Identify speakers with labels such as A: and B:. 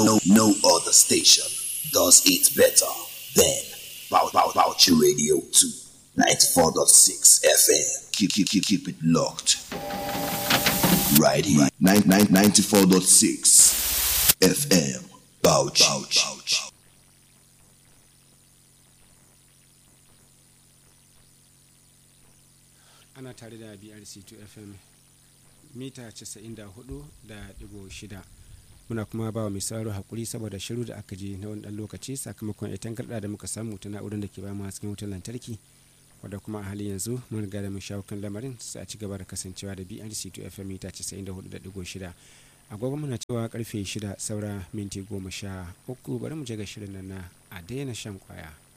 A: no, no other station does it better than Bou- Bou- Boucher Radio 2, 94.6 FM. Keep, keep, keep, keep it locked. Right here, nine- nine- 94.6 FM. Boucher. Boucher.
B: ana tare da brc2 fm mita 94 da digo shida muna kuma ba wa mai sauraro hakuri saboda shiru da aka je na wani dan lokaci sakamakon itan karɗa da muka samu ta na'urar da ke ba mu hasken wutar lantarki wadda kuma a halin yanzu mun riga da mun shawo kan lamarin sai a ci gaba da kasancewa da brc2 fm mita 94.6 agogo muna cewa karfe 6 saura minti 13 bari mu je ga shirin nan na a daina shan kwaya